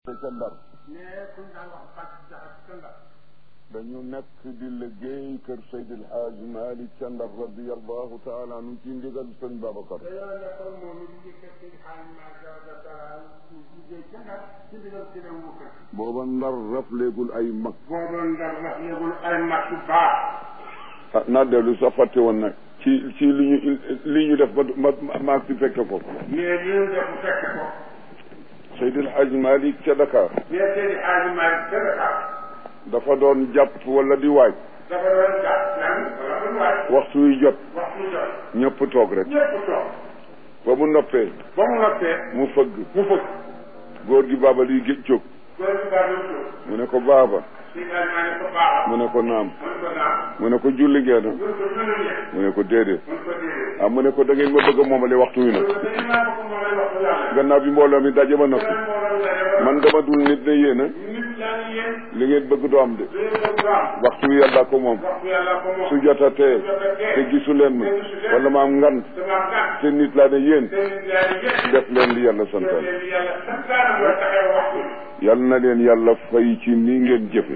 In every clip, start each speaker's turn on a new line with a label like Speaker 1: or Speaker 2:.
Speaker 1: ca ndar
Speaker 2: mais kuñ daan wax bàcc jaxat ca ndar
Speaker 1: dañu nekk di liggéey kër Seydi El Hadj Malick ca ndar radiallahu taala anu ci ndigal sëñ Babacar
Speaker 2: dañoo nekkoon moom it di kër seen xaalis maa jawa dara liggéey ca ndar ci ndigal ci dem wu kër
Speaker 1: booba ndar rafleegul ay mag
Speaker 2: booba ndar wax yegul ay mag yu baax
Speaker 1: ah naa dellu sax fàtte woon nag ci ci li ñu li ñu def ba ma maa si fekke ko
Speaker 2: mais li ñu def bu fekke ko
Speaker 1: Seydi El Hadj Malick ca Dakar
Speaker 2: mais seen xaalis maa ca Dakar
Speaker 1: dafa doon jàpp wala di waaj
Speaker 2: dafa doon jàpp lan wala doon waaj
Speaker 1: waxtu wi jot
Speaker 2: waxtu jot
Speaker 1: ñëpp toog rek
Speaker 2: ñëpp toog
Speaker 1: ba mu noppee
Speaker 2: ba mu noppee
Speaker 1: mu fëgg
Speaker 2: mu fëgg
Speaker 1: góor gi baaba liy géej jóg
Speaker 2: góor gi baa doon jóg
Speaker 1: mu ne ko baaba
Speaker 2: si xaalis maa ne ko baax
Speaker 1: mu ne ko naam
Speaker 2: mu ne ko naam
Speaker 1: mu ne ko julli ngeen
Speaker 2: mun ko julli
Speaker 1: mu ne ko déedéet
Speaker 2: mun ko déedéet
Speaker 1: ah mu ne ko da ngeen ma bëgg a moomale waxtu wi nag
Speaker 2: dañu naa ko moom lay wax yàlla
Speaker 1: gannaaw bi mbooloo mi daje ba noppi man dama dul nit ne yéen a
Speaker 2: nit yaa ngi yéen
Speaker 1: li ngeen bëgg du am de
Speaker 2: li ngeen bëgg am
Speaker 1: waxtu wi yàlla ko moom
Speaker 2: waxtu yàlla ko moom
Speaker 1: su jotatee te gisu leen ma wala ma am ngant
Speaker 2: dama gàtt
Speaker 1: te nit laa ne yéen
Speaker 2: te nit yaa ngi yéen
Speaker 1: def leen li yàlla
Speaker 2: te
Speaker 1: santaan
Speaker 2: leen yàlla santaane mooy taxee waxtu
Speaker 1: yal na leen yàlla fay ci ni ngeen jëfe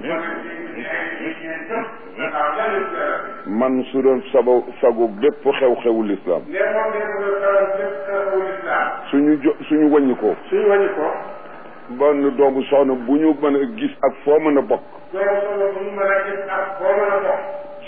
Speaker 1: man su doon sabo sago bépp xew-xewu lislaam suñu jo suñu wàññi ko
Speaker 2: suñu wàññi ko
Speaker 1: benn doomu soxna bu ñu mën a gis ak foo mën a bokk
Speaker 2: doomu soxna bu ñu mën a gis ak boo mën a bokk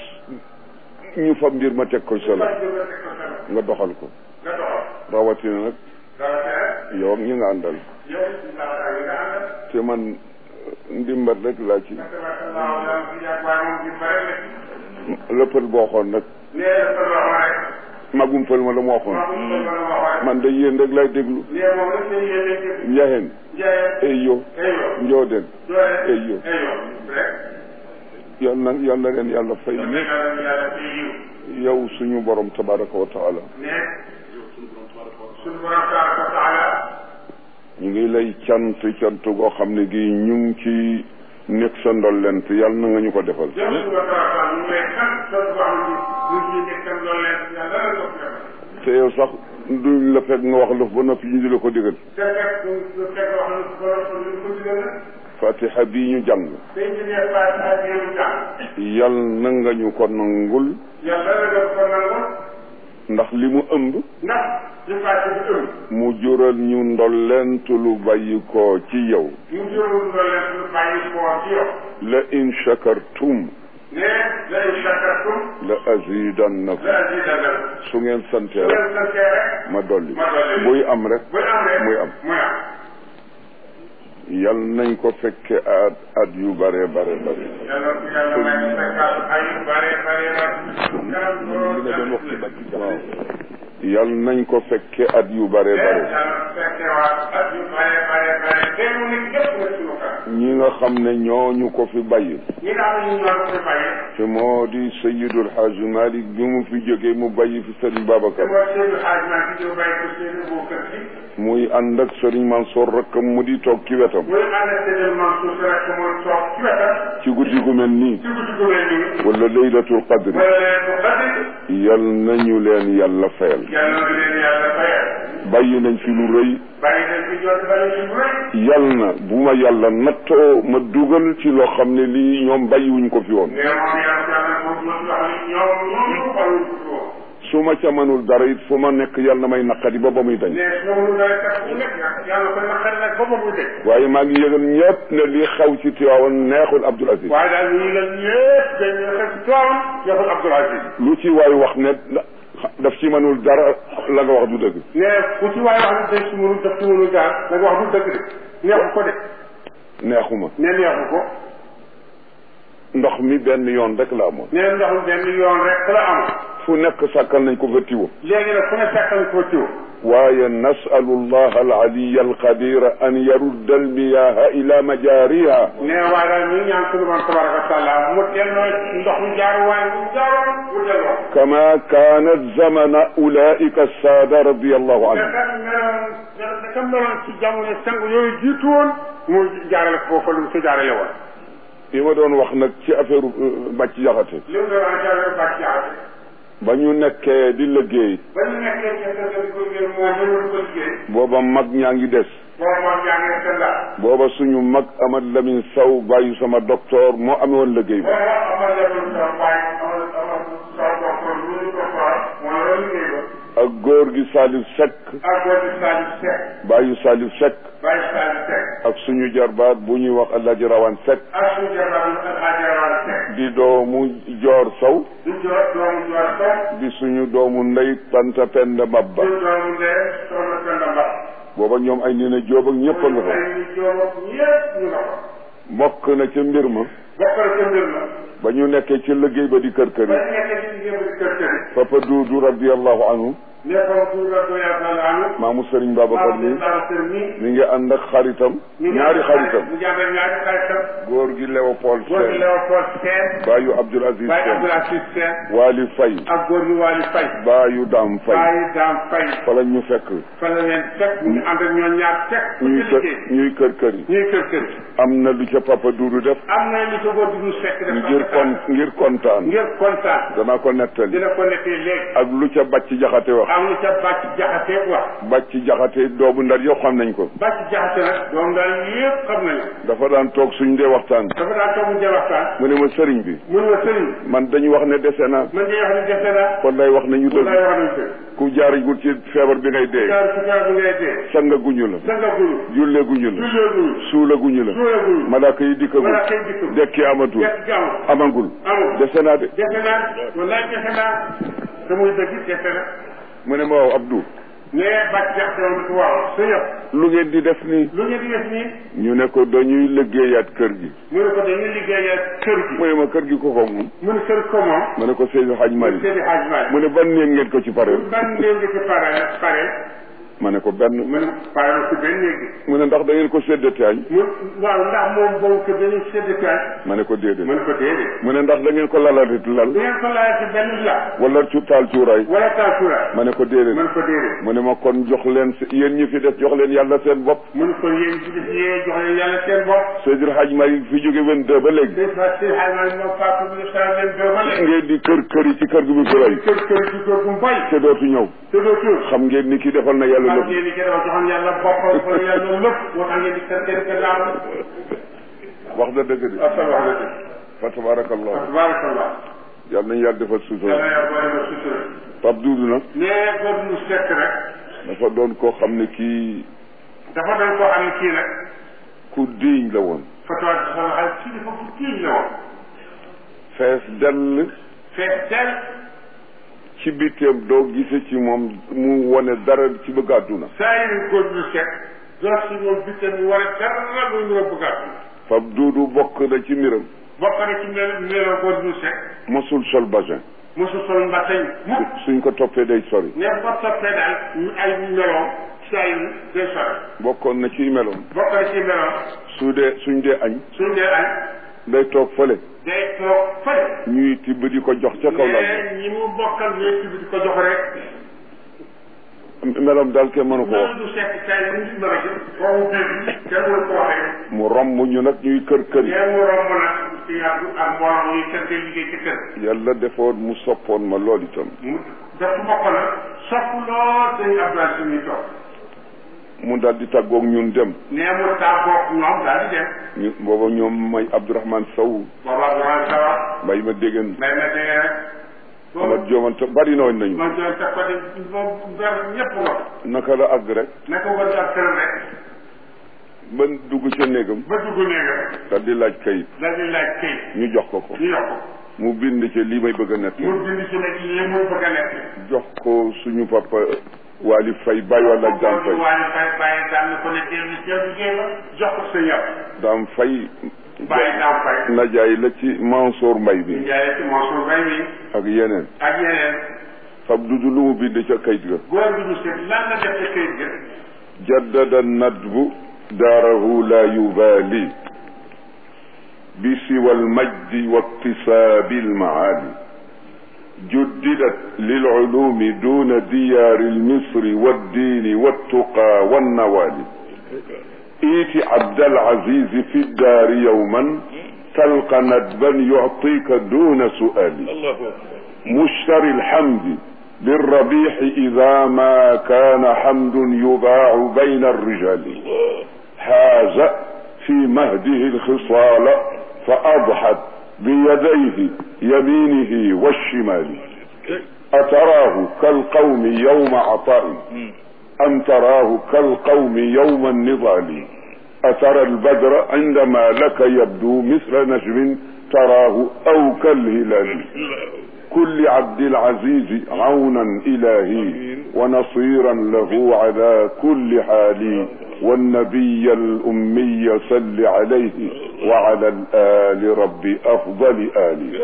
Speaker 1: ñu fab mbir ma teg ko solo
Speaker 2: faj bi nga teg ko solo
Speaker 1: nga doxal ko
Speaker 2: nga doxal
Speaker 1: rawatina nag
Speaker 2: dara tere
Speaker 1: yow ak ñi nga àndal
Speaker 2: yow si baaxaar yi nga àndal
Speaker 1: te man ndimbat rek laa ci
Speaker 2: tabarakallahu yàlla si yàgg waaye moom bi bare la
Speaker 1: lëppal boo xoon nag
Speaker 2: nee na sa loxo rek
Speaker 1: magum fël ma la mu waxoon
Speaker 2: maa ko mën a waxoon
Speaker 1: man de yéen rek lay déglu
Speaker 2: nee moom rek seen yéen a jëf
Speaker 1: njaxeen
Speaker 2: jaayee
Speaker 1: ay yo
Speaker 2: eyo
Speaker 1: njooden
Speaker 2: doole
Speaker 1: eyo
Speaker 2: eyo rek
Speaker 1: yal na yal na leen yàlla fay
Speaker 2: yàlla
Speaker 1: ñëpp
Speaker 2: yàlla yàlla ci yiw
Speaker 1: yow suñu borom tabaraka wa taala
Speaker 2: ne suñu borom tabaraka wa taala
Speaker 1: ñu ngi lay cant cant goo xam ne gi ñu ngi ci nekk sa ndollent yal na nga ñu ko defal
Speaker 2: jëm suñu borom tabaraka ñu ngi lay sant sant boo xam ne ñu ngi nekkal loolu leen yàlla la ko defal
Speaker 1: te yow sax duñ la fekk nga wax lëf ba noppi ñu di la ko digal
Speaker 2: te fekk ñu fekk wax na borom ñu ko digal na
Speaker 1: fatiha bii ñu jàng
Speaker 2: dañ ci nekk Faatiha ak yéen jàng
Speaker 1: yal na nga ñu ko nangul
Speaker 2: yàlla la def ko nangu
Speaker 1: ndax li mu ëmb
Speaker 2: ndax li Faatiha bi ëmb
Speaker 1: mu jural ñu ndollent lu bàyyi ko ci yow
Speaker 2: mu jurul loolu leen lu bàyyi koo ci yow
Speaker 1: la in shakartum
Speaker 2: ne la in shakartum
Speaker 1: la azidannakum
Speaker 2: la azidannakum
Speaker 1: su ngeen santee
Speaker 2: bu
Speaker 1: rek
Speaker 2: leen santee rek
Speaker 1: ma dolli
Speaker 2: ma dolli.
Speaker 1: buy am rek
Speaker 2: buy am rek
Speaker 1: muy am
Speaker 2: muy am
Speaker 1: yal nañ ko fekke at at yu bare bare bare
Speaker 2: yàlla ko yàlla may ñu fekkal ay yu bare bare bare kanam loolu
Speaker 1: waaw yal nañ ko fekke at yu bare bare
Speaker 2: yàlla fekke waat at yu bare bare bare te mu nit ñëpp nga suñu kanam
Speaker 1: ñi nga xam ne ñooñu ko fi bàyyi
Speaker 2: ñi nga xam ne ñu ñoo ko bàyyi
Speaker 1: te moo di Seyyidul Hajj Malik bi mu fi jógee mu bàyyi fi Sëriñ
Speaker 2: te
Speaker 1: Babacar
Speaker 2: mooy Seydou Hadj maa ngi ñëw bàyyi ko seen boo kër gi
Speaker 1: muy ànd ak Sëriñ Mansour rakkam mu di toog ci wetam
Speaker 2: muy ànd ak Seydou Mansour si rek mooy toog ci wetam
Speaker 1: ci guddi gu mel nii
Speaker 2: ci guddi gu mel nii
Speaker 1: wala laylatul qadri
Speaker 2: wala leen ko xati
Speaker 1: yal nañu leen yàlla fayal
Speaker 2: yàlla na leen yàlla fayal
Speaker 1: bàyyi nañ fi lu rëy
Speaker 2: bàyyi nañ fi jot bàyyi ci bu rëy
Speaker 1: yal na bu ma yàlla nattoo ma dugal ci loo xam ne lii ñoom bàyyiwuñ ko fi woon
Speaker 2: mais moom yàlla yàlla moom moom wax ni ñoom ñoom ñu xaluñ ko fi woon
Speaker 1: su ma ca mënul dara it fu ma nekk yàlla na may naqadi ba ba muy dañ
Speaker 2: mais moom lu day tax bu nekk yàlla ko naqari nag ba ba muy dëkk
Speaker 1: waaye maa ngi yëgal ñëpp ne li xew ci Tiwaawan neexul Abdul Aziz
Speaker 2: waaye daal ñu ngi leen ñëpp dañuy xew ci toom yàlla Abdoul Aziz
Speaker 1: lu ci waay wax ne daf ci mënul dara la nga wax du dëgg
Speaker 2: mais ku ci waaye wax ne day ci mënul def ci mënul daal da nga wax du dëgg de neexu ko de
Speaker 1: neexuma
Speaker 2: ne neexu ko
Speaker 1: ndox mi benn yoon rek la amoon
Speaker 2: ne ndox benn yoon rek la am
Speaker 1: fu nekk sàkkal nañ ko fa tiwo
Speaker 2: léegi nag fu ne fekkal ko tiw
Speaker 1: waaye nasalu allah alaliya alqadira an yarudda almiyaha ila majariha
Speaker 2: ne waaye daal ñu ngi ñaan sunu borom tabaraka wa taala mu delloo ndox mu jaar waaye mu jaaroon mu delloo
Speaker 1: kama kanat zamana ulaika alsaada radi allahu anhum
Speaker 2: naka meloon naka meloon ci jamono sang yooyu jiitu woon mu jaarale ko foofu lu mu ko jaarale woon
Speaker 1: li ma doon wax nag ci affaire bàcc jaxate
Speaker 2: li mu doon jaarale bàcc jaarale
Speaker 1: ba ñu nekkee di liggéey
Speaker 2: ba ñu nekkee ca kër ga di ko liggéey moo mënul ko liggéey
Speaker 1: booba mag ñaa ngi des
Speaker 2: boobu moom yaa ngi sa ndax
Speaker 1: booba suñu mag Amad Lamine Sow bàyyi sama docteur moo amee woon liggéey ba
Speaker 2: boobu amal lebul sa bàyyi amal amal sa docteur lu ñu ko faral moo la liggéey ba
Speaker 1: ak góor gi Salif Seck
Speaker 2: ak góor gi Salif Seck
Speaker 1: bàyyi Salif Seck
Speaker 2: bàyyi Salif Seck
Speaker 1: ak suñu jarbaat bu ñuy wax Alaaji Rawan Seck
Speaker 2: ak suñu jabar ak Adjara Seck
Speaker 1: di doomu Joor Sow
Speaker 2: di joor doomu joor Seck
Speaker 1: di suñu doomu ndey Tanta Penda Mabba
Speaker 2: di doomu ndee soxna Penda Mbax
Speaker 1: booba ñoom ay nii na jóob ak ñëpp a nga fa
Speaker 2: ay ñu jóob ak ñëpp ñu nga fa
Speaker 1: bokk na ca mbir ma
Speaker 2: bokkal ca mbir ma
Speaker 1: ba ñu nekkee ci liggéey ba di kër kër
Speaker 2: ba
Speaker 1: yi
Speaker 2: ñu nekkee ci liggéey ba di kër kër yi
Speaker 1: papa Duudu radiallahu anhu
Speaker 2: ne ko tuura do yàlla anu
Speaker 1: maamu Sëriñ Babacar mi mi ngi ànd ak xaritam ñaari xaritam
Speaker 2: ñu jàngal ñaari xaritam
Speaker 1: góor gi Léopold
Speaker 2: góor gi
Speaker 1: Sène
Speaker 2: Léopold Sène
Speaker 1: baayu Abdoul Aziz
Speaker 2: Baye
Speaker 1: Sène
Speaker 2: Abdoul Aziz Sène
Speaker 1: Waali Fay
Speaker 2: ak góor gi Waly Faye
Speaker 1: baayu Daam Fay
Speaker 2: Baye Dame Faye
Speaker 1: fa la ñu fekk
Speaker 2: fa la leen fekk ñu ànd ak ñoom ñaar fekk fu
Speaker 1: ñuy
Speaker 2: ci
Speaker 1: kër
Speaker 2: liggéey
Speaker 1: ñuy kër kër yi
Speaker 2: ñuy kër kër
Speaker 1: am na lu ca papa Duudu def
Speaker 2: am na li ko góor gi ñu fekk def
Speaker 1: ngir kon ngir kontaan
Speaker 2: ngir kontaan
Speaker 1: danaa ko nettali
Speaker 2: dina ko nettee léegi
Speaker 1: ak lu ca bàcc jaxate wax
Speaker 2: am na ca bàcc jaxate wax
Speaker 1: bàcc jaxate doomu ndar yëpp xam nañ ko
Speaker 2: bàcc jaxate nag doom daal yëpp xam nañu
Speaker 1: dafa daan toog suñ dee waxtaan
Speaker 2: dafa daan toog mu jël waxtaan
Speaker 1: mu ne ma sëriñ bi
Speaker 2: mun ma sëriñ
Speaker 1: man dañu wax ne dese na
Speaker 2: man de wax ni defe naa
Speaker 1: kon lay wax nañu
Speaker 2: lay
Speaker 1: dëgg
Speaker 2: wax nañ ko
Speaker 1: ku jaarigul ci feebar bi ngay dee
Speaker 2: jaar ci jaar bi ngay dee
Speaker 1: sanga guñu la
Speaker 2: sanga gulu
Speaker 1: julle guñu la
Speaker 2: julleegulu
Speaker 1: suula guñu la
Speaker 2: suulegulu
Speaker 1: malaaka yi dikkagul
Speaker 2: wala kay dikk
Speaker 1: dekki amatul
Speaker 2: dekk gaaw
Speaker 1: amagul
Speaker 2: amul
Speaker 1: dese naa de
Speaker 2: defe naa wallaay defe naa te muy dëgg defe na
Speaker 1: mu ne ma waaw Abdou
Speaker 2: nee bàcc jaxate woon ko waaw sa yëpp
Speaker 1: lu ngeen di def nii
Speaker 2: lu ngeen di def nii
Speaker 1: ñu ne ko dañuy liggéeyaat kër gi
Speaker 2: mu ne ko dañuy liggéeyee kër gi
Speaker 1: mu ne ma kër gi ko ko moom
Speaker 2: mu ne kër ko moom
Speaker 1: ma ne ko Seydou Hadj Mari
Speaker 2: Seydi Hadj Malick
Speaker 1: mu ne ban néeg ngeen ko ci pare
Speaker 2: ban néeg nga ci pare pare
Speaker 1: ma ne ko benn
Speaker 2: mu ne pare na ci benn néeg bi
Speaker 1: mu ne ndax da ngeen ko séddate añ
Speaker 2: mu waaw ndax moom boobu kër dañuy sédd kaay
Speaker 1: ma ne ko déedéet
Speaker 2: mu ne ko déedéet
Speaker 1: mu ne ndax da ngeen ko lalatit lal
Speaker 2: du ngeen ko laajee ci benn la
Speaker 1: wala cu taal cuuraay
Speaker 2: wala taasura
Speaker 1: ma ne ko
Speaker 2: mu
Speaker 1: déedéet
Speaker 2: ne ko déedéet
Speaker 1: mu ne ma kon jox leen si- yéen ñi fi des jox leen yàlla seen bopp
Speaker 2: mu ne ko yéen ci def yee jox leen yàlla seen bopp
Speaker 1: Seydou Hadj Mari fi jóge 22 ba léegi
Speaker 2: des fois Seydi Hadj Malick moom faatu bi sa leen doo ba léegi
Speaker 1: ngeen di kër kër yi ci kër gi bi ko rey
Speaker 2: kër kër ci kër gu mbay
Speaker 1: te dootu ñëw
Speaker 2: te doo tuur
Speaker 1: xam ngeen ni ki defal na yàlla
Speaker 2: xam
Speaker 1: lépp
Speaker 2: ngeen ni kenn joxoon yàlla boppam fa yàlla lépp moo tax ngeen di kër kër kër laa
Speaker 1: wax na dëgg de
Speaker 2: asal wax nga dëgg
Speaker 1: fa tabarakallah
Speaker 2: tabarakallah
Speaker 1: yàlla nañu yàlla defal sutura
Speaker 2: yàlla yaa boole ma sutura
Speaker 1: Pape Doudou nag
Speaker 2: nee góor mu sekk rek
Speaker 1: dafa doon koo xam ne kii
Speaker 2: dafa doon koo xam ne kii nag
Speaker 1: ku diiñ la woon
Speaker 2: fatawa ci sama xel kii dafa fu kii la woon
Speaker 1: fees dell
Speaker 2: fees del
Speaker 1: ci bitteem doo gise ci moom mu wone dara ci bëgg àdduna
Speaker 2: saa yi góor mu sekk doo si moom bitte mu war a dara lu ñu bëgg a
Speaker 1: Pape Doudou bokk na ci mbiram
Speaker 2: bokk na ci mel meloo góor mu sekk
Speaker 1: mosul sol basin
Speaker 2: mosu sol mbasañ mukk
Speaker 1: suñ ko toppee day sori
Speaker 2: ne ko toppee daal ñu ay meloom saa yi day sore
Speaker 1: bokkoon na ci meloom
Speaker 2: bokk na ci meloom
Speaker 1: su dee suñ dee añ
Speaker 2: suñ dee añ
Speaker 1: day toog fële
Speaker 2: day toog fële
Speaker 1: ñuy tibb di ko jox ca kaw lal
Speaker 2: mais ñi mu bokkal ñooy ci di ko jox rek
Speaker 1: bi meloom daal kenn mënu ko wax
Speaker 2: loolu du sekk kay mu ngi mën a jël foofu dégg kenn mënu ko waxee
Speaker 1: mu romb ñu nag ñuy kër kër yi
Speaker 2: mais mu romb nag ci yàgg ak mbooloo yi kër ga liggéey ci kër
Speaker 1: yàlla defoon mu soppoon ma lool itam
Speaker 2: mu def bokk nag sopp lool dañu Abdoulaye suñuy toog
Speaker 1: mu daal di tàggoog ñun dem
Speaker 2: nee mu tàggoog ñoom daal di dem
Speaker 1: ñu booba ñoom may Abdourahmane Sow
Speaker 2: booba Abdoulaye Sawa
Speaker 1: mbay ma déggan
Speaker 2: may ma dégg rek
Speaker 1: Amat Joomante bari na woon nañu
Speaker 2: man joon sa côté moom gar ñëpp nga
Speaker 1: naka la àgg rek
Speaker 2: naka war ak këram rek
Speaker 1: ba dugg ca néegam
Speaker 2: ba dugg néega
Speaker 1: daal di laaj kayit
Speaker 2: daal di laaj këy
Speaker 1: ñu jox ko ko
Speaker 2: ñu yokk
Speaker 1: mu bind ci lii may bëgg a nett
Speaker 2: mu bind ci nag li muy bëgg a nekk
Speaker 1: jox ko suñu papa Waly Faye bàyyi wala Dame Faye
Speaker 2: waaye fay bàyyi daal na ko ne dellu ci liggéey ba jox ko sa yàpp
Speaker 1: Dame Faye
Speaker 2: bàyyi daaw fay
Speaker 1: najaay la ci Mansour Mbay bi
Speaker 2: njaay ci Mansour Mbaye mi
Speaker 1: ak yeneen
Speaker 2: ak yeneen
Speaker 1: fab dudu lu mu bind ca kayit ga
Speaker 2: góor bi ñu seet lan la def ca këyit ga
Speaker 1: jaddada nadbu daarahu la yubali بسوى المجد واكتساب المعالي جددت للعلوم دون ديار المصر والدين والتقى والنوال ايت عبد العزيز في الدار يوما تلقى ندبا يعطيك دون سؤال مشتري الحمد للربيح إذا ما كان حمد يباع بين الرجال حاز في مهده الخصال فأضحت بيديه يمينه والشمال أتراه كالقوم يوم عطاء أم تراه كالقوم يوم النضال أترى البدر عندما لك يبدو مثل نجم تراه أو كالهلال كل عبد العزيز عونا إلهي ونصيرا له على كل حال والنبي الأمي صل عليه وعلى الآل رب أفضل آل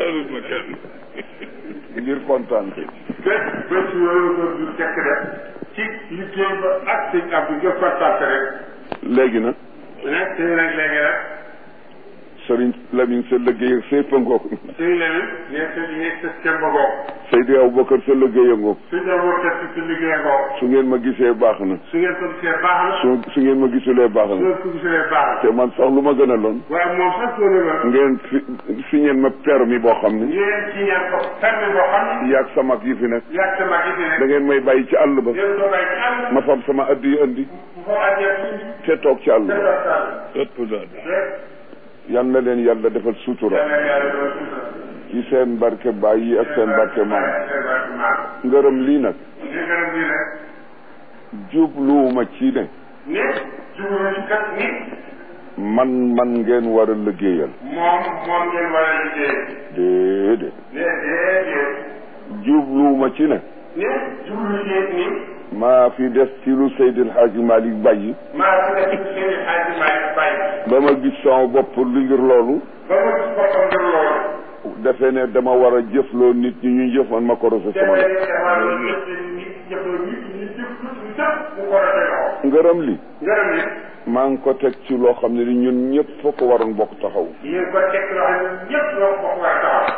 Speaker 1: ngir kontaan te
Speaker 2: bés bés yooyu doon du tekk rek ci liggéey ba ak sëñ Abdou nga kontaan rek
Speaker 1: léegi nag
Speaker 2: nag tey nag léegi nag
Speaker 1: sëriñ Lamine sa liggéey ak sépp a ngoog
Speaker 2: sëñ Lamine nekk nekk sa kemba goog
Speaker 1: Seydi Aboubacar sa liggéey a ngoog
Speaker 2: sëñ Abou Bakar si liggéey goog
Speaker 1: su ngeen ma gisee baax na
Speaker 2: su ngeen ko gisee baax na
Speaker 1: su su ngeen ma gisulee baax
Speaker 2: su
Speaker 1: na
Speaker 2: ngeen ko gisee baax na
Speaker 1: te man sax lu ma gën a loon
Speaker 2: waaye moom sax soo ne la
Speaker 1: ngeen fi fi ngeen ma permis boo xam ne
Speaker 2: ngeen ci ñaan ko permis boo xam ne
Speaker 1: yaag sama yi fi nekk
Speaker 2: yàgg sa mag yi fi
Speaker 1: da
Speaker 2: nekk
Speaker 1: ngeen may bàyyi ci àll ba
Speaker 2: ngeen ko bàyyi ci àll
Speaker 1: ma fab sama addi yi andi
Speaker 2: bu fa àjjee tuuti
Speaker 1: te toog ci àll
Speaker 2: te
Speaker 1: ba
Speaker 2: dox sàll
Speaker 1: ëpp daal
Speaker 2: rek
Speaker 1: yal na leen yàlla defal sutura
Speaker 2: yàlla yàlla doon suutal
Speaker 1: ci seen barke baay yi ak seen barke maam
Speaker 2: seen barke maam
Speaker 1: ngërëm lii nag
Speaker 2: li gërëm lii nag
Speaker 1: jubluwuma ci ne
Speaker 2: ni jublu ci kat ni
Speaker 1: man man ngeen war a liggéeyal
Speaker 2: moom moom ngeen war a liggéey
Speaker 1: déedéet
Speaker 2: ne déedéet
Speaker 1: jubluwuma ci ne
Speaker 2: ni jublu ci ni
Speaker 1: maa fi des ci lu Seydil Hadji Malick bàyyi
Speaker 2: maa fi def ci seen i xaaji Malick bàyyi
Speaker 1: ba ma gis sama bopp lu ngir loolu
Speaker 2: ba ma gis boppam ngir loolu
Speaker 1: defe ne dama war a jëfloo nit ñi ñuy jëf man ma ko rose sama
Speaker 2: defee
Speaker 1: loxo
Speaker 2: dafa doon jëf nit jëfloo nit ñi jëf lu ci sax mu ko rafet loxo
Speaker 1: ngërëm li
Speaker 2: ngërëm ni
Speaker 1: maa ngi ko teg ci loo xam ne ni ñun ñëpp foo ko waroon bokk taxaw
Speaker 2: yéen ko teg loo xam ne ñëpp ñoo ko bokk war a taxaw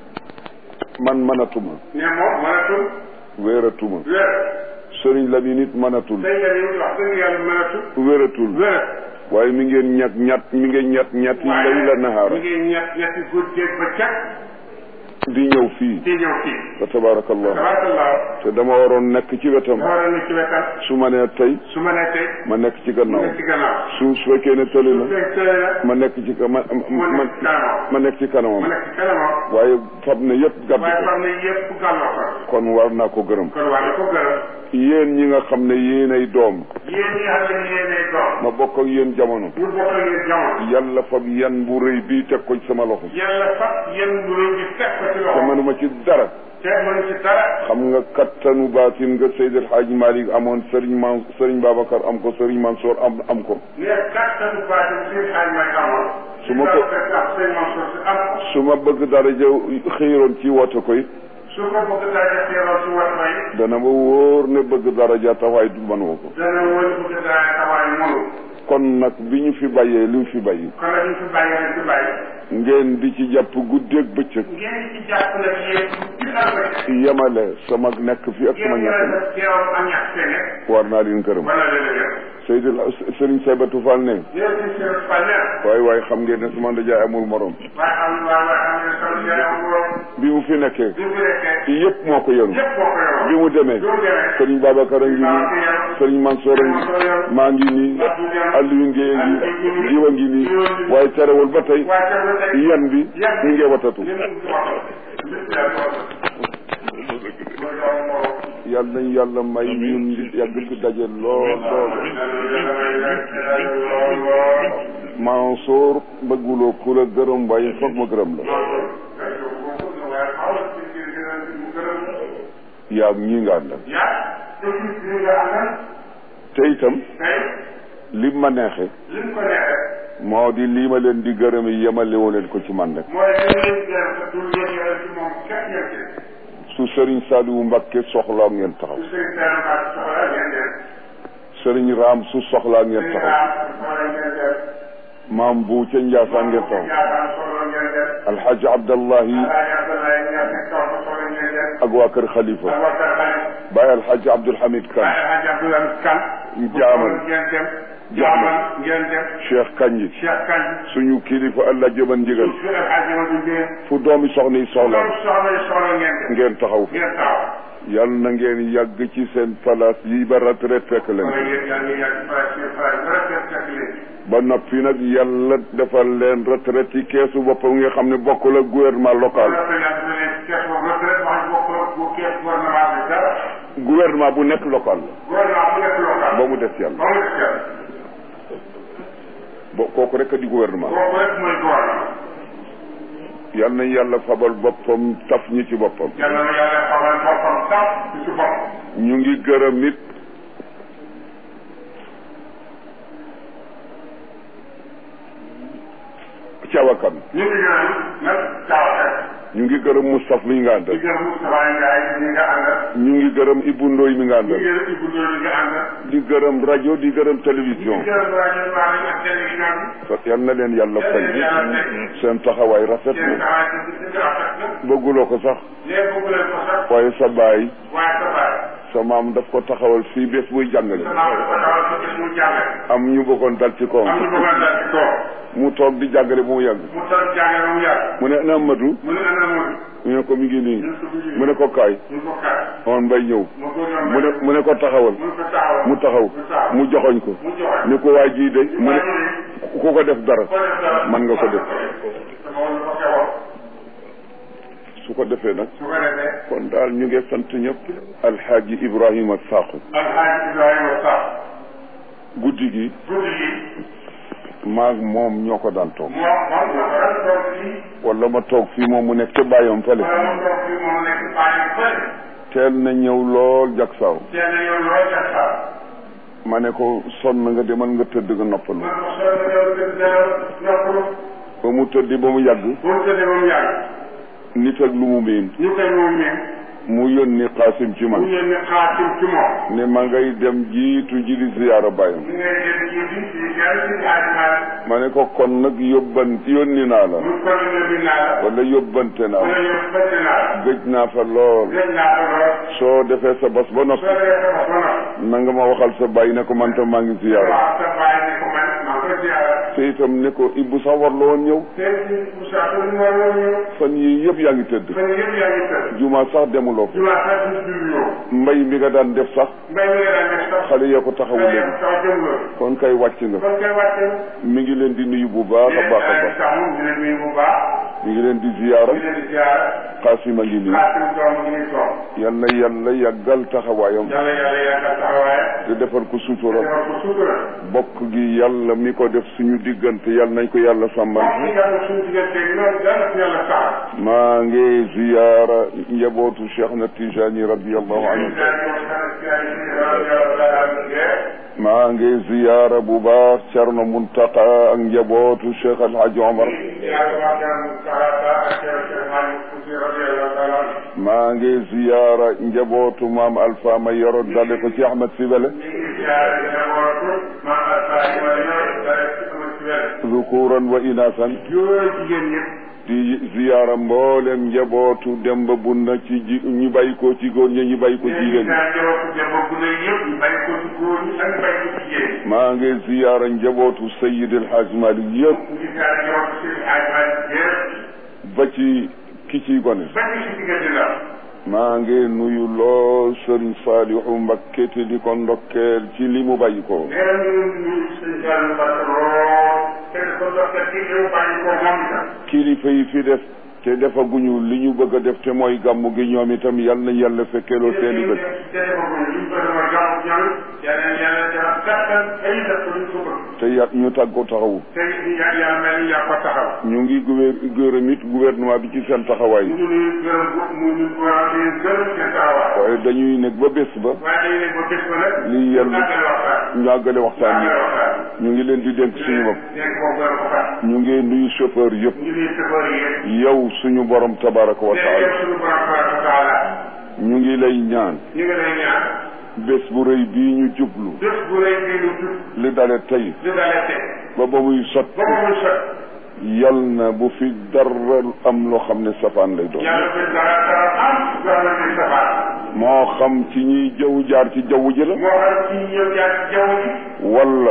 Speaker 1: man mënatuma
Speaker 2: ne moom mënatul
Speaker 1: wéeratuma
Speaker 2: wér
Speaker 1: sëriñ la bi nit mënatul
Speaker 2: sëñ la ni wax dëgg yàlla mënatul
Speaker 1: wératul
Speaker 2: wér
Speaker 1: waaye mi ngeen ñett ñett mi ngeen ñett ñett yi lay la nahaara
Speaker 2: mi ngi ñett ñetti guddeeg ba cag
Speaker 1: di ñëw fii
Speaker 2: di ñëw fii
Speaker 1: fa tabarakallah
Speaker 2: tabarakallah
Speaker 1: te dama waroon nekk ci wetam
Speaker 2: dafa war a nekk ci wetam
Speaker 1: su ma nee tey
Speaker 2: su ma nee tey
Speaker 1: ma nekk ci
Speaker 2: mu
Speaker 1: gannaaw
Speaker 2: nekk ci gannaaw
Speaker 1: su su fekkee ne tëli
Speaker 2: su
Speaker 1: na
Speaker 2: fekkee la
Speaker 1: ma nekk ci ka- ma
Speaker 2: mu
Speaker 1: ma
Speaker 2: nekk ci kanamam
Speaker 1: ma nekk ci
Speaker 2: mu
Speaker 1: kanamam
Speaker 2: nekk ci kanamam
Speaker 1: waaye fab na yëpp gàdd
Speaker 2: waaye
Speaker 1: ko
Speaker 2: xam ne yëpp gàlloo ko
Speaker 1: kon war naa ko gërëm
Speaker 2: kon war na ko gërëm
Speaker 1: yéen ñi nga xam ne yéenay doom
Speaker 2: yéen ñi xam ne yéenay doom
Speaker 1: ma bokk ak yéen jamono
Speaker 2: ñu bokk ak yéen jamono
Speaker 1: yàlla fab yan bu rëy bii teg ko ci sama loxo
Speaker 2: yàlla fat yéen bu rëy bi teg ko ci
Speaker 1: te
Speaker 2: loxo
Speaker 1: manuma ci dara
Speaker 2: te mënu ci dara
Speaker 1: xam nga kattanu baatin nga Seydil Hadji Malick amoon Serigne Man Serigne Babacar am ko Serigne Mansour am am ko
Speaker 2: ne kattanu baatam seen xaaj may amoon
Speaker 1: Su ma ko-
Speaker 2: ak seen Mansour si am ko
Speaker 1: su ma bëgg dara jëw xëyroon ci woote ko it
Speaker 2: su ko bëgg dara teeroon si wat may
Speaker 1: dana ma wóor ne bëgg dara ja taxawaay du manuma ko
Speaker 2: dana wóor bëgg dara tawaay mënu
Speaker 1: kon nag bi ñu fi bàyyee li ñu fi bàyyi
Speaker 2: kon nag ñu fi bàyyi rek fi bàyyi
Speaker 1: ngeen di ci jàpp guddeeg bëccëg
Speaker 2: ngeen ci jàpp nag yéen ci alba
Speaker 1: yemale sama nekk fi ak sama
Speaker 2: ngeen
Speaker 1: ñàkk
Speaker 2: yore sa teewam ak ñàkk seen nekk
Speaker 1: war naa leen gërëm
Speaker 2: wala la la
Speaker 1: Seydil Serigne Saybatu Fall ne
Speaker 2: yéen ci seen fanneer
Speaker 1: waaye waaye xam ngeen ne sama ndajaay amul morom
Speaker 2: waaye xam waaye waaye xam ne sama jaay am borom
Speaker 1: bi mu fi nekkee
Speaker 2: bi mu nekkee
Speaker 1: yëpp moo ko yenu
Speaker 2: yëpp boo ko yoroon
Speaker 1: bi mu demee
Speaker 2: bi mu demee
Speaker 1: Serigne Babacar a ngi nii Serigne Mansour a ngi maa ngi nii Aliou Ngeye a ngi diwa ngi nii waaye terewul ba tey
Speaker 2: waaye te ba tey
Speaker 1: yan bi ñu ngi watatu
Speaker 2: li mu wax lépp daal ko
Speaker 1: yal nañ yàlla may ñun di yàgg fi daje lool lool Mansour bëgguloo ku la gërëm waaye foog ma gërëm la yaa ñi nga àndal te itam li ma neexe moo di lii ma leen di gërëm yi yemalewu leen ko ci man rek su Serigne Saliou Mbacké soxlaa ngeen taxaw Serigne Raam su soxlaa ngeen taxaw maam bu ca Njaasaan ngeen taxaw Alhaji Abdallahi ak waa kër Khalifa Baye Alhaji Abdoul Hamid Kane jaamal
Speaker 2: jaaman ngeen def
Speaker 1: Cheikh Kanji
Speaker 2: Cheikh Kañ
Speaker 1: suñu kilifa allah jëban ndigal
Speaker 2: su El Hadj Amadou Ndié
Speaker 1: fu doomi soxna yi soxla
Speaker 2: loolu soxla yi soxla ngeen def
Speaker 1: ngeen taxaw fi
Speaker 2: ngeen taxaw
Speaker 1: yal na ngeen yàgg ci seen place yi ba retraite fekk
Speaker 2: kon
Speaker 1: leen
Speaker 2: yéen yaa ngi yàgg place bi place bi rek fekk leen
Speaker 1: ba noppi nag yàlla defal leen retraite ci keesu boppam nga xam ne bokkul ak gouvernement local
Speaker 2: loolu la yàgg leen kees boobu retraite wax bokk bu kees gouvernement bi dara
Speaker 1: gouvernement bu nekk local la
Speaker 2: gouvernement bu nekk local
Speaker 1: ba mu des yàlla
Speaker 2: ba mu des yàlla
Speaker 1: bo kooku rek a di gouvernement
Speaker 2: kooku rek mooy gouvernement
Speaker 1: yal na yàlla fabal boppam taf ñi ci boppam
Speaker 2: yàlla na yàlla xamal boppam sax ci su bopp
Speaker 1: ñu ngi gërëm it cawakan
Speaker 2: ñu ngi gërëm nag caawakat
Speaker 1: ñu ngi gërëm Moustapha mi nga
Speaker 2: di
Speaker 1: àndal
Speaker 2: gërëm Moustapha Ndiaye ñi nga àndal
Speaker 1: ñu ngi gërëm Ibou Ndoy mi nga
Speaker 2: ñu
Speaker 1: àndal
Speaker 2: ngi gërëm Ibou Ndoye ñi nga àndal
Speaker 1: di gërëm rajo di gërëm
Speaker 2: di
Speaker 1: télévision
Speaker 2: gërëm rajo Malick ak télévision bi
Speaker 1: yal na leen yàlla fay
Speaker 2: yàlla fay.
Speaker 1: seen taxawaay rafet
Speaker 2: seen
Speaker 1: na
Speaker 2: taxawaay ci ci rafet na
Speaker 1: bëgguloo ko sax
Speaker 2: léegi bëgg leen ko sax
Speaker 1: waaye sa baay
Speaker 2: waaye sa baay
Speaker 1: sa maam daf ko taxawal fii bés buy jàngale
Speaker 2: sa maam ko taxawal ci bés mu jàngale
Speaker 1: am ñu bëggoon dal ci
Speaker 2: am
Speaker 1: kawam
Speaker 2: ñu bëggoon dal ci kaw
Speaker 1: mu toog di jàngale bu mu yàgg
Speaker 2: mu toog jàngale ba mu yàgg
Speaker 1: mu ne ana Amadou
Speaker 2: mu ne ana mu
Speaker 1: ñu ne ko mi ngi nii
Speaker 2: ñu ko bëgg
Speaker 1: mu ne ko kaay
Speaker 2: ñu ko kaay
Speaker 1: on mbay ñëw
Speaker 2: mu ko doon
Speaker 1: mu ne mu ne ko taxawal
Speaker 2: mu ko taxawal
Speaker 1: mu taxaw
Speaker 2: mu taxaw
Speaker 1: mu joxoñ ko
Speaker 2: mu joxe
Speaker 1: ni ko waa jii de mu ne ku ko def dara
Speaker 2: ko def dara
Speaker 1: man nga ko def
Speaker 2: sama wala ko xewoo
Speaker 1: su ko defee nag
Speaker 2: su ko defee
Speaker 1: kon daal ñu ngi sant ñëpp alxaaji Ibrahima Sakho
Speaker 2: alxaaji Ibrahima Sakho
Speaker 1: guddi gi
Speaker 2: guddi gi
Speaker 1: maag moom ñoo ko daan toog
Speaker 2: moom moom ñoo ko daan toog fii
Speaker 1: wala ma toog fii moom mu nekk ca bàyyam fële
Speaker 2: wala mu toog fii moom nekk bàyyi fële
Speaker 1: teel na ñëw lool jak saaw
Speaker 2: teel na yow loo ca saa
Speaker 1: ma ne ko sonn nga demal nga tëdd nga noppalu
Speaker 2: man ko soog a yow gën nelaw noppalu
Speaker 1: ba mu tëddi ba mu yàgg
Speaker 2: bu mu tëddee ba mu yàgg
Speaker 1: nit ak lu mu miin
Speaker 2: ñu koy moom ne
Speaker 1: mu yónni xaasim ci
Speaker 2: mu
Speaker 1: man
Speaker 2: yéen ne xaatim ci moom
Speaker 1: ne ma ngay dem jiitu ji di ziyaara bàyyam
Speaker 2: ñu ngay dem ci bi ci yàlla ci xaatimaat
Speaker 1: ma ne ko kon nag yóbban yónni naa la
Speaker 2: mu kon ne bi naa la
Speaker 1: wala yóbbante naa
Speaker 2: wala
Speaker 1: la
Speaker 2: yow bëtt naa la
Speaker 1: gëj naa fa lool
Speaker 2: gën naa ko lool
Speaker 1: soo defee sa bos ba noppi
Speaker 2: soo dee sa bopp ba noppi
Speaker 1: na nga ma waxal sa bàyyi ne ko man tam maa ngi ziyaara
Speaker 2: waaw sa bàyyi ne ko man maa ko ziyaara
Speaker 1: te itam ne ko Ibou sax war la woon ñëw
Speaker 2: tey ci Moussa ko ñu war a ñëw
Speaker 1: fan yii yëpp yaa ngi tëdd
Speaker 2: fan yëpp yaa ngi tëdd
Speaker 1: juma sax demuloo fa
Speaker 2: jumaa sax du du yow
Speaker 1: mbay mi nga daan def sax
Speaker 2: mbay mi nga daan def sax
Speaker 1: xale yee ko taxawu
Speaker 2: xale
Speaker 1: leen
Speaker 2: yëpp sax jëm loolu
Speaker 1: kon kay wàcc nga
Speaker 2: kon kay wàcce
Speaker 1: mi ngi leen di nuyu bu baax a baax a baax
Speaker 2: sax moom dina nuyu bu baax
Speaker 1: mi ngi leen di ziyaara
Speaker 2: di leen di ziyaara
Speaker 1: xaasim a ngi nii
Speaker 2: xaatim doom ngi nii toog
Speaker 1: yal na yàlla yàggal taxawaayam
Speaker 2: yàlla yàlla yàggal taxawaay
Speaker 1: te defal ko sutura
Speaker 2: defal ko sutura
Speaker 1: bokk gi yàlla mi ko def suñu diggante yal nañ ko yàlla sàmmal
Speaker 2: moom ci yàlla suñu diggante loolu dara ci yàlla sax
Speaker 1: maa ngi ziyaara njabootu Cheikh na Tijani radiallahu anhu maa ngi ziyaara bu baax Cerno Muntaqa ak njabootu Cheikh Alhaji Omar maa ngi ziyaara njabootu maam Alpha ma yoro dale ko ci Ahmed Sibele zukuran wa inasan di ziyaara mboolem njabootu Demba Bunna ci ji ñu bàyyi ko ci góor ñi ñu bàyyi ko ci jigéen ñi maa ngi ziyaara njabootu Sayyid El Hadj Malick yëpp ba ci ki ciy gone maa ngi nuyu lool Sëriñ Saalihu Mbakke te di ko ndokkeel ci li mu bàyyi ko kilifa yi fi def te defaguñu li ñu bëgg a def te mooy gàmmu gi ñoom itam yal na yàlla fekkeeloo seeni bët te ya ñu tàggo taxawu ñu ngi gouver gërëm it gouvernement bi ci seen taxawaay waaye dañuy nekk ba bés ba li yàlla ñu àggale waxtaan yi ñu ngi leen di dénk suñu bopp ñu ngi nuyu chauffeur yëpp yow suñu borom tabaraka wa taala ñu ngi lay ñaan
Speaker 2: ñu ngi lay ñaan
Speaker 1: bés bu rëy bii ñu jublu
Speaker 2: bés bu rëy bii ñu jub
Speaker 1: li dale tey
Speaker 2: li dalee tey
Speaker 1: ba ba muy sot
Speaker 2: ba ba muy sot
Speaker 1: yal na bu fi dara am loo xam ne safaan lay doon
Speaker 2: yàlla fi dara dara am dara fi safaan
Speaker 1: moo xam ci ñiy jaww jaar ci jaww ji la
Speaker 2: moo xam ci ñëw jaar ci jaww ji
Speaker 1: wala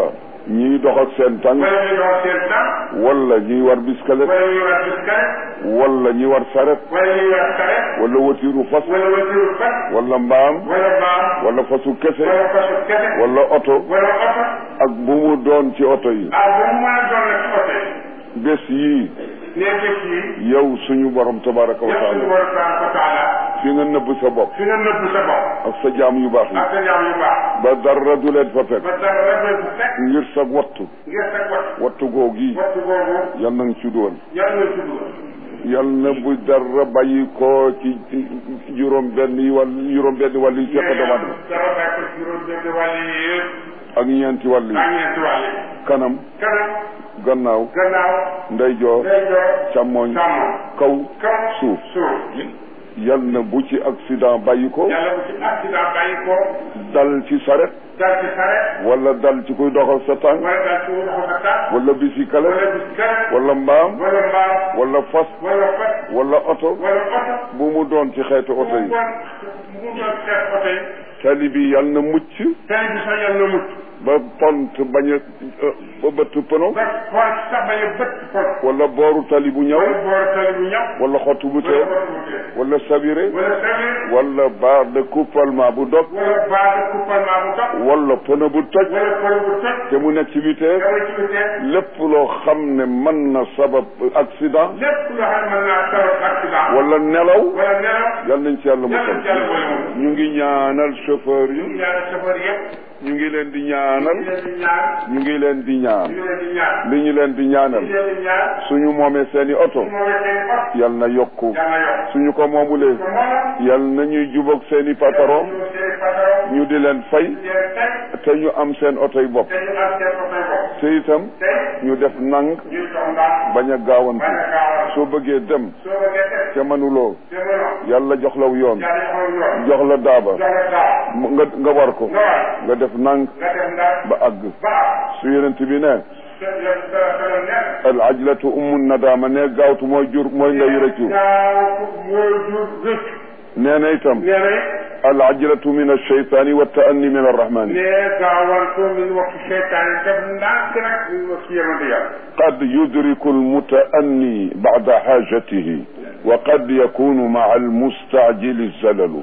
Speaker 1: ñiy dox ak seen tànk
Speaker 2: wala ñuy dox seen tànk
Speaker 1: wala ñiy war biskalet
Speaker 2: wala ñuy war biskaret
Speaker 1: wala ñi war saret
Speaker 2: wala ñuy war saret
Speaker 1: wala watiiru fas
Speaker 2: wala watiru fas
Speaker 1: wala mbaam
Speaker 2: wala mbaam
Speaker 1: wala fasu kese
Speaker 2: wala fasu kese
Speaker 1: wala oto
Speaker 2: wala oto
Speaker 1: ak bu mu doon ci oto yi
Speaker 2: ah bu mu mën a doon nag ci oto yi
Speaker 1: bés yii
Speaker 2: nee bés yi
Speaker 1: yow suñu borom tabaraka wa
Speaker 2: yëpp suñu
Speaker 1: taala
Speaker 2: borom tabaraka wa taala
Speaker 1: fi nga nëbb sa bopp
Speaker 2: fi nga nëbb sa bopp
Speaker 1: ak sa jaam yu baax yi
Speaker 2: ak sa jaam yu baax
Speaker 1: ba dara du leen fa fekk
Speaker 2: ba dara rafet bu fekk
Speaker 1: ngir sa wattu
Speaker 2: ngir sa wat
Speaker 1: wattu googi
Speaker 2: wattu boobu
Speaker 1: yal na nga ci dugal
Speaker 2: yàlla na tudd
Speaker 1: yal na bu dara bàyyi ko ci juróom benn yi wàll juróom benn wàll yi fekk dama dama
Speaker 2: dara bàyyi ko ci juróom benn wàll yi yëpp
Speaker 1: ak ñeenti wàll yi
Speaker 2: ak ñeenti wàll yi
Speaker 1: kanam
Speaker 2: kanam
Speaker 1: gannaaw
Speaker 2: gannaaw
Speaker 1: ndeyjoor
Speaker 2: ndeyjoor
Speaker 1: càmmoñ
Speaker 2: sàmm
Speaker 1: kaw
Speaker 2: kaw
Speaker 1: suuf
Speaker 2: suuf
Speaker 1: yal na bu ci accident bàyyi ko
Speaker 2: yàlla bu ci accident bàyyi ko
Speaker 1: dal ci saret
Speaker 2: dal ci saret
Speaker 1: wala dal ci kuy doxal sa tànk
Speaker 2: wala dal ci wuxu sa tànk
Speaker 1: wala bisikale
Speaker 2: wala biskaret
Speaker 1: wala mbaam
Speaker 2: wala mbaam
Speaker 1: wala fas
Speaker 2: wala fas
Speaker 1: wala oto
Speaker 2: wala oto
Speaker 1: bu mu doon ci xeetu oto yi
Speaker 2: mu doon mu doon xeet oto yi
Speaker 1: tali bi yal na mucc
Speaker 2: tali bi sax yàlla na mucc
Speaker 1: ba pont bañ a ba bëtt pëno
Speaker 2: ba xool sax bañ a bëtt pont
Speaker 1: wala booru tali bu ñëw
Speaker 2: wala boor tali bu ñaw
Speaker 1: wala xottu bu
Speaker 2: wala
Speaker 1: tee
Speaker 2: boor bu tee
Speaker 1: wala sabiré
Speaker 2: wala sabir
Speaker 1: wala barre de coupalement bu dog
Speaker 2: wala base de couplement bu dox
Speaker 1: wala pneu bu toj
Speaker 2: wala pneu bu toj
Speaker 1: te mu nekk ci vitesse
Speaker 2: dama ci bitee
Speaker 1: lépp loo xam ne mën na sabab accident
Speaker 2: lépp loo xam ne mën naa sabab accident
Speaker 1: wala nelaw
Speaker 2: wala nelaw
Speaker 1: yal nañ ci yàlla
Speaker 2: yàlla
Speaker 1: musal
Speaker 2: ci yàlla boole moom
Speaker 1: ñu ngi ñaanal chauffeur
Speaker 2: ñu
Speaker 1: yi
Speaker 2: ngi ñaan chauffeur yëpp
Speaker 1: ñu ngi leen di
Speaker 2: ñu
Speaker 1: ñaanal
Speaker 2: ngi leen di ñaan
Speaker 1: ñu ngi leen di ñaan
Speaker 2: ñu ngi leen di ñaan
Speaker 1: li ñu leen di
Speaker 2: ñu
Speaker 1: ñaanal
Speaker 2: ngi leen di ñaan
Speaker 1: suñu moomee seeni oto
Speaker 2: su moomee seen ot
Speaker 1: yal na yokku
Speaker 2: yàlla yokk
Speaker 1: suñu ko moomulee
Speaker 2: ko moom
Speaker 1: yal na ñuy jubóog seeni patron
Speaker 2: ñu seen patron
Speaker 1: ñu di leen fay
Speaker 2: ñu leen teg
Speaker 1: te ñu am seen oto yi bopp
Speaker 2: te ñu am seen oto bopp
Speaker 1: te itam
Speaker 2: tey
Speaker 1: ñu def nang
Speaker 2: ñu jox ndax
Speaker 1: bañ a gaawantu
Speaker 2: bañ a gaawal
Speaker 1: soo bëggee dem
Speaker 2: soo bëggee teg
Speaker 1: te mënuloo
Speaker 2: te mënoo
Speaker 1: yàlla jox law yoon
Speaker 2: yàlla joxoon yoon
Speaker 1: jox la daaba
Speaker 2: jox la daaw
Speaker 1: mu- nga nga war ko
Speaker 2: nga war
Speaker 1: nga def nang
Speaker 2: nga def ndax
Speaker 1: ba àgg
Speaker 2: ba
Speaker 1: su yonent bi ne
Speaker 2: te yow dara dara nekk
Speaker 1: al ajlatu ummu nadaama ne gaawtu mooy jur mooy ngay rëccu
Speaker 2: gaaw mooy jur rëcc
Speaker 1: nee na itam
Speaker 2: nee na
Speaker 1: al ajlatu min alcheytaani wa taanni min arrahmani
Speaker 2: nee gaawal ko min waxtu seytaan yi def ndànk nag min waxtu yemante yàlla
Speaker 1: qad yudriku almutaanni bacda xaajatihi wa qad yakunu maca almustaajili zalalu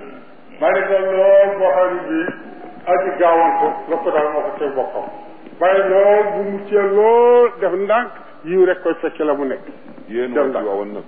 Speaker 2: bari na lool boo xam ne bii aji gaawal ko la ko daal moo ko teg boppam bari lool bu muccee lool def ndànk yiw rek koy fekk la mu nekk
Speaker 1: yéen
Speaker 2: Dem
Speaker 1: waa
Speaker 2: nag.
Speaker 1: Tiwaawan nag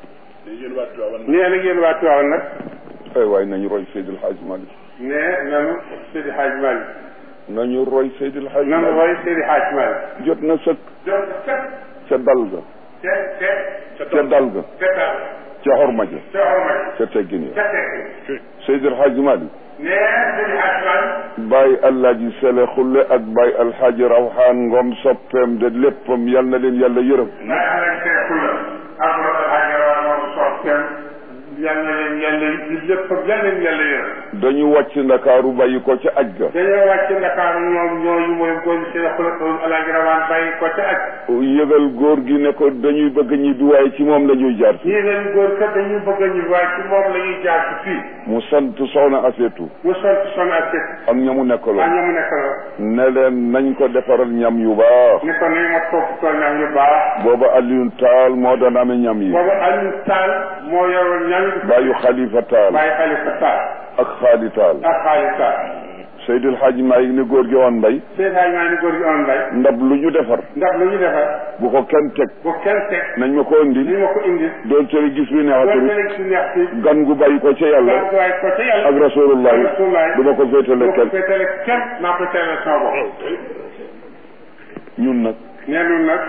Speaker 2: nee na ngeen waa Tiwaawan nag
Speaker 1: ay waay nañu roy Seydil Hadj Malick
Speaker 2: nee nanu Seydi Hadj Malick
Speaker 1: nañu roy Seydil Hadj
Speaker 2: nanu
Speaker 1: Malick
Speaker 2: roy Seydi Hadj Malick
Speaker 1: jot na sëkk
Speaker 2: jot set
Speaker 1: ca dal ga
Speaker 2: te te
Speaker 1: ca dal ga
Speaker 2: te dal
Speaker 1: ca xorma ja
Speaker 2: te orma
Speaker 1: ca teggin ya
Speaker 2: te teg
Speaker 1: Seydil Hadj Malick
Speaker 2: nee Seydi Hadj Malick
Speaker 1: Baye Alaaji Sele Xulle ak Baye Alxaaji Rawxaan Ngom soppeem de léppam yal na leen yàlla yërëm
Speaker 2: may alay teekul la ak loolu xaajara moom soppeem yal na leen yàlla di lépp yal leen yàlla yërëm
Speaker 1: dañu wàcc ndakaaru bàyyi ko ca aj ga
Speaker 2: dañoo wàcc Ndakaaru ñoom ñooñu mooy góor ñi seen xula ko alaaji rawaan bàyyi ko ca aj
Speaker 1: yëgal góor gi ne ko dañuy bëgg ñibbi waaye ci moom la ñuy jaar si
Speaker 2: ñii leen góor kat dañuy bëgg a ñu waaye ci moom la ñuy jaar ci fii
Speaker 1: mu sant soxna Aseetu
Speaker 2: mu sant son ak teg
Speaker 1: ak ñamu
Speaker 2: waa
Speaker 1: nekkaloon
Speaker 2: ñamu nekk la
Speaker 1: ne leen nañ ko defaral ñam yu baax
Speaker 2: ni ko nañ ma topp ko ñam yu baax
Speaker 1: booba Alioune Taal moo daan amee ñam yi
Speaker 2: boobu Aliou Tall moo yoroon ñam yi
Speaker 1: bàyyu Xalifa Taal
Speaker 2: bàyyi Xalifa Tall
Speaker 1: ak Xaali Taal
Speaker 2: ak Xaalis Tall
Speaker 1: Seydil Hadji Malick ne góor gi woon mbay
Speaker 2: seen xaaj maa ni góor gi on mbay
Speaker 1: ndab lu ñu defar
Speaker 2: ndax lu ñu defar
Speaker 1: bu ko kenn teg
Speaker 2: bu kenn teg
Speaker 1: nañ ma ko
Speaker 2: li
Speaker 1: indil
Speaker 2: ma ko indi
Speaker 1: doon tere gis bi
Speaker 2: doon
Speaker 1: neexatul
Speaker 2: leen si neex si
Speaker 1: gan gu bàyyi ko ca yàlla
Speaker 2: waaye ko ca yàlla
Speaker 1: ak rasulullah
Speaker 2: ak rasulullah
Speaker 1: du ma ko féetale
Speaker 2: boo ko
Speaker 1: kenn
Speaker 2: féetale kenn maa ko teelal sama bopp
Speaker 1: ñun nag
Speaker 2: nee nun nag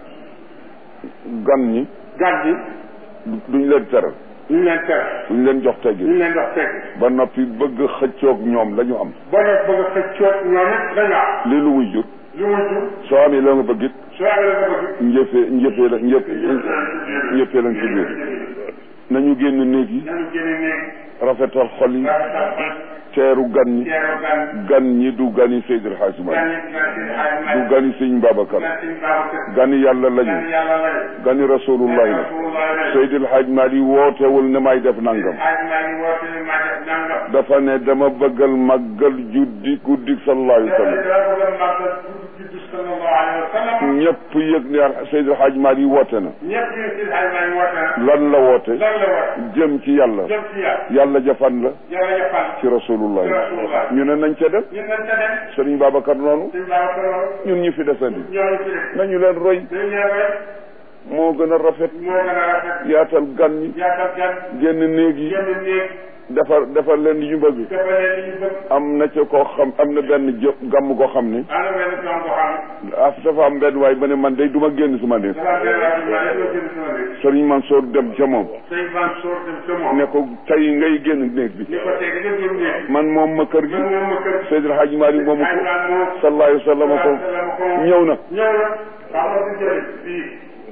Speaker 1: gan ñi
Speaker 2: gàtt gi
Speaker 1: duñ leen teral
Speaker 2: ñu leen tere
Speaker 1: duñ leen jox teggi
Speaker 2: ñu leen dox teg
Speaker 1: ba noppi bëgg xëccoog ñoom la ñu am
Speaker 2: boo def bëgg a xëccoog ñoom it dañu am
Speaker 1: li lu muy jur
Speaker 2: lu mu jur
Speaker 1: soo amee la nga bëgg it
Speaker 2: soo amee la ko bëgg
Speaker 1: njëfee njëfee la njëf njëfee la nga ci biir nañu génn néeg yi
Speaker 2: nañu génne néeg
Speaker 1: rafetal xol yi
Speaker 2: rafetal xol
Speaker 1: teeru gan ñi
Speaker 2: teeru gan
Speaker 1: gan ñi du gani Seydil Hadji
Speaker 2: gan
Speaker 1: Malick
Speaker 2: yi gan si xaaj
Speaker 1: du gani Sëñ Babacar
Speaker 2: gan si Babacar
Speaker 1: gani yàlla
Speaker 2: gan
Speaker 1: lañu
Speaker 2: yàlla lañu
Speaker 1: gani rasulullah la
Speaker 2: Rasulullah
Speaker 1: Seydil Hadji Malick wootewul ne may def nangam
Speaker 2: xaaj maa ngi woote ni maa def nangam
Speaker 1: dafa ne dama bëggal màggal juddi guddi sallallahu alayhi wa sallam
Speaker 2: daa bëgg a màggal guddi juddu sallallahu alayhi wa sallam
Speaker 1: ñëpp yëg ne Seydi El Hadj Malick woote na
Speaker 2: ñëpp ñu si xay maa ngi woote na
Speaker 1: lan la woote
Speaker 2: lan la woote
Speaker 1: jëm ci yàlla
Speaker 2: jëm ci yàlla
Speaker 1: yàlla jafan la
Speaker 2: yàlla jafal
Speaker 1: ci rasulullah
Speaker 2: ci rasulullah
Speaker 1: ñu ne nañ ca dem
Speaker 2: ñun nañ ca dem
Speaker 1: Sëriñ Babacar noonu
Speaker 2: suñ baax ko loolu
Speaker 1: ñun ñi fi desandi
Speaker 2: ñooñu ci def
Speaker 1: nañu leen roy
Speaker 2: dañ ñëwee
Speaker 1: moo gën a rafet
Speaker 2: moo gën a rafet
Speaker 1: yaatal gan ñi
Speaker 2: yaatal gan
Speaker 1: génn néeg yi
Speaker 2: génn néeg
Speaker 1: defar defar leen li ñu bëgg
Speaker 2: dafa leen li ñu bëgg
Speaker 1: am na ca koo xam am na benn jë gàmm koo xam ni
Speaker 2: am na benn plan boo xam
Speaker 1: ah dafa am benn waay ba ne man day du ma génn suma néeg
Speaker 2: dafa benn waa bi ma ne ko jënd sama néeg
Speaker 1: Sëriñ Mansour dem ca moom
Speaker 2: sëñ Mansour dem ca moom
Speaker 1: ne ko tey ngay génn néeg bi
Speaker 2: ni ko tey nga génn néeg
Speaker 1: man moom ma kër gi
Speaker 2: man moom ma kër
Speaker 1: Seydil Hadji Malick moomu ko
Speaker 2: Hadj Malick moom
Speaker 1: sallallahu alayhi wa sallam ko ñëw na
Speaker 2: ñëw na xam nga si jëriñ fii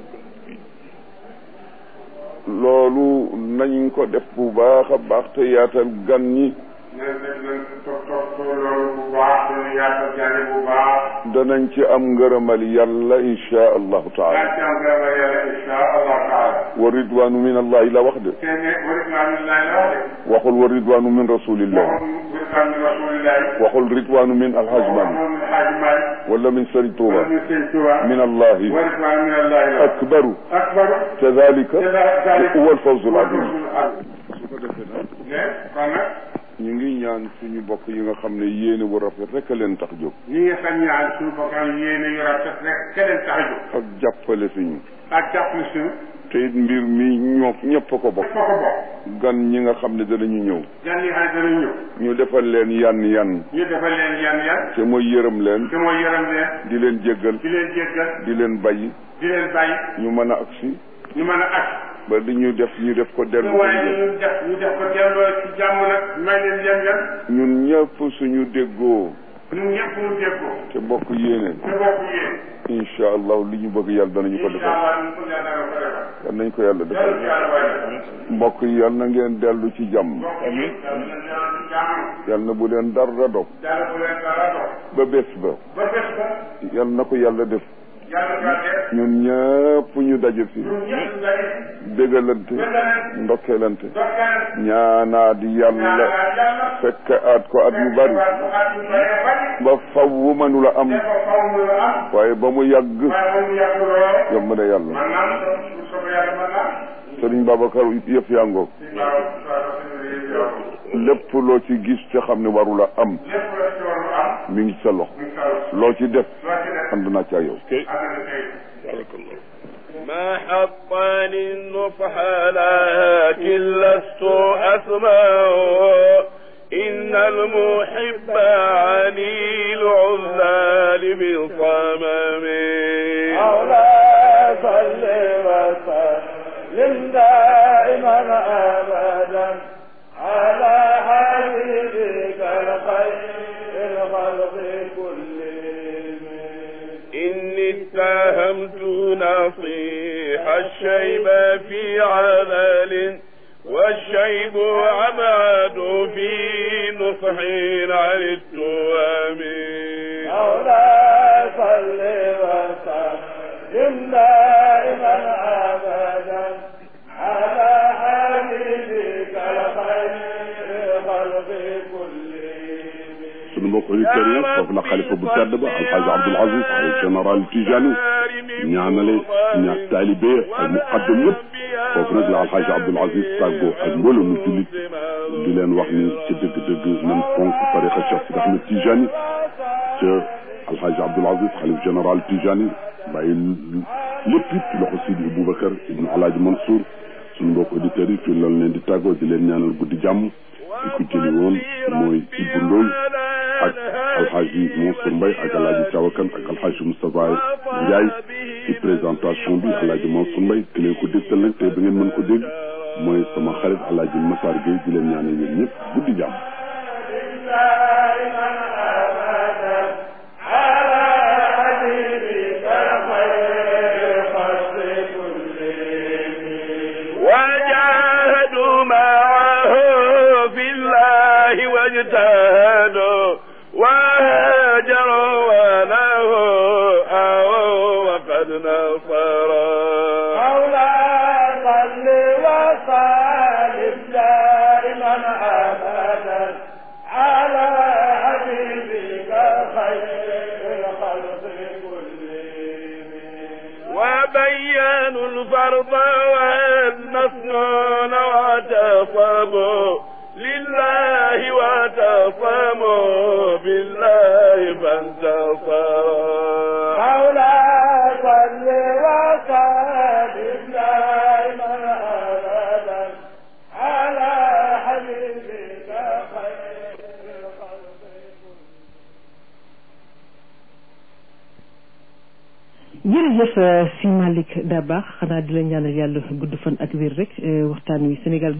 Speaker 1: loolu nañ ko def bu baax a baax te yaatal gan ñi
Speaker 2: nañ nañ nañ toog toog toog loolu bu baax dañu yaatal gane bu baax
Speaker 1: danañ ci am ngërëmal yàlla insha allahu taala
Speaker 2: daa ci am gërëma yàlla insha allah taala
Speaker 1: wa ridwanu min allahi la wax de
Speaker 2: te ne warit naa min laay la wax de
Speaker 1: waxul wa ridwanu min rasulillah
Speaker 2: waxul warit naa min rasulillahi
Speaker 1: waxul ridwanu min alhaj Malick
Speaker 2: waxul min xaaji Malick
Speaker 1: wala min Sëriñ Tuuba
Speaker 2: wala min sëñ Tuuba
Speaker 1: min allahi
Speaker 2: warit naa min allahi la
Speaker 1: akbaru
Speaker 2: akbar
Speaker 1: kadalika
Speaker 2: kadalika
Speaker 1: huwa alfawzu alazim
Speaker 2: ne
Speaker 1: su ko defee nag
Speaker 2: kon nag
Speaker 1: ñu ngi ñaan suñu bokk yi nga xam ne yéene bu rafet rek a leen tax jóg
Speaker 2: ñi nga xam ñaan suñu bokkam yéene yu rafet rek keneen tax a jóg
Speaker 1: ak jàppale suñu
Speaker 2: ak jàppale suñu
Speaker 1: te it mbir mi ñoo ñëpp a ko bokk
Speaker 2: foo ko bokk
Speaker 1: gan ñi nga xam ne danañu ñëw
Speaker 2: gan yi xam dana ñëw
Speaker 1: ñu defal leen yan yan
Speaker 2: ñu defal leen yan yan
Speaker 1: te mooy yërëm leen
Speaker 2: te mooy yaram leen
Speaker 1: di leen jéggal
Speaker 2: di leen jéggal
Speaker 1: di leen bàyyi
Speaker 2: di leen bàyyi
Speaker 1: ñu mën a agsi
Speaker 2: ñu mën a ak
Speaker 1: ba li ñu def ñu def ko dellu ko
Speaker 2: waaye
Speaker 1: njël.
Speaker 2: ñu def ñu def ko delloo ci jàmm nag may leen yan yan
Speaker 1: ñun ñëpp suñu déggoo
Speaker 2: ñun ñëpp ñu déggoo
Speaker 1: te bokk yéene
Speaker 2: te bokk yéen
Speaker 1: incha allah li ñu bëgg yàlla danañu ko
Speaker 2: incha
Speaker 1: defal
Speaker 2: allah ñu ko yàlla dana ko defal
Speaker 1: yal nañ ko yàlla
Speaker 2: yàlla ci
Speaker 1: defal
Speaker 2: yàlla waaye
Speaker 1: mbokk yi yal na ngeen dellu ci jàmm
Speaker 2: bokk yi yàlla na yàlla ci jàmm
Speaker 1: yal na bu leen dara dog
Speaker 2: yàlla bu leen dara dox
Speaker 1: ba bés ba
Speaker 2: ba bés ba
Speaker 1: yal na ko yàlla def
Speaker 2: yàlla kaa def
Speaker 1: ñun ñëpp ñu daje fi
Speaker 2: ñun ñëpp ñu daje
Speaker 1: bégalante
Speaker 2: benn
Speaker 1: ndokkelante
Speaker 2: dokkeel
Speaker 1: ñaanaat yàlla
Speaker 2: yàlla yàlla
Speaker 1: fekk aat ko at yu bari
Speaker 2: at yu bari bari
Speaker 1: ba faw mënula am
Speaker 2: te ko faw mu la am
Speaker 1: waaye ba mu yàgg
Speaker 2: waaye ba mu yàgg lool
Speaker 1: yomb na yàlla
Speaker 2: man naa su soobee yàlla man naa
Speaker 1: sëriñ Babacar yëf yaa ngoog
Speaker 2: si waaw waaw
Speaker 1: lépp loo ci gis ca xam ne warula am
Speaker 2: lépp la ci waru am
Speaker 1: mi ngi sa loxo
Speaker 2: mu saw
Speaker 1: loo ci def
Speaker 2: loo ci def
Speaker 1: ànd naa ca yow
Speaker 2: ànd na tey
Speaker 3: ما حطني النصح لكن لست أسمع إن المحب عني العذال بصمم
Speaker 4: مولاي صل وسلم دائما ابدا على حبيبك الخير الخلق كلهم
Speaker 3: إني اتهمت نصيح الشيب في عمل والشيب أبعد في نصح عن التوام
Speaker 4: مولاي صل وسلم دائما ابدا على حبيبك الخير الخلق كلهم
Speaker 5: sunu mbokk auditeurs yi foofu la xalifa bu tedd ba alxaaji Abdul Aziz ay général Tijani ñaanale ña taalibe ak muqaddam yëpp foofu nag la alxaaji Abdul Aziz tàggoo ak mbooloo mu jullit di leen wax ni ci dëgg-dëgg nan fonk tariqa Cheikh Sidi Ahmed Tijani ca alxaaji Abdul Aziz xalif général Tijani bàyyi lépp it ci loxo Sidi Boubacar ibnu alaaji Mansour sunu mbokk auditeurs yi fii loolu leen di tàggoo di leen ñaanal guddi jàmm di ko jëli woon mooy Ibou Ndoy ak alxaaji Mansour Mbaye ak alaaji Tawakan ak alxaaji Moustapha Ndiaye ci présentation bi alaaji Mansour Mbaye ki leen ko dégtal nag tey ba ngeen mën ko dégg mooy sama xarit alaaji Massar Gueye di leen ñaanal yéen ñëpp guddi jàmm
Speaker 4: دائما ابدا على حبيبك الخير الخلق كلهم
Speaker 3: وجاهدوا معه في الله واجتهدوا وهاجروا وله أووا وقد نصرا
Speaker 4: مولاي صل وسلم دائما ابدا على حبيبك خير الخلق كلهم
Speaker 3: بينوا الفرض والمسنون واعتصموا لله واعتصموا بالله فانتصروا
Speaker 4: مولاي صل وسلم دائما ابدا على حبيبك خير الخلق
Speaker 6: jërëjëf si Malick Dabakh xanaa di la ñaanal yàlla gudd fan ak wér rek waxtaan wi Sénégal